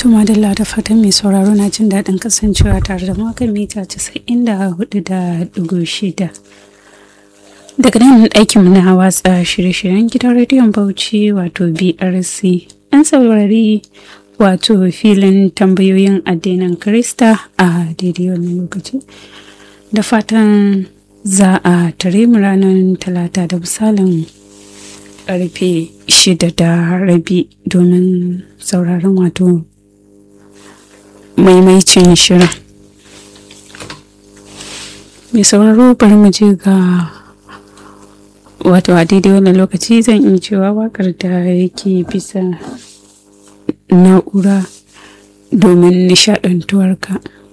Tuma da da fatan mai sauraro na jin daɗin kasancewa tare da makan mita casa'in da hudu da ɗigo shida. Daga nan ɗakin na watsa shirye-shiryen gidan rediyon Bauchi wato BRC. An saurari wato filin tambayoyin addinin Krista a daidai wannan lokaci. Da fatan za a tare mu ranar talata da misalin karfe shida da rabi domin sauraron wato maimaicin shirin mai sauraro bari mu je ga wato a daidai wannan lokaci zan iya cewa wakar da yake bisa na'ura domin nishadantuwarka.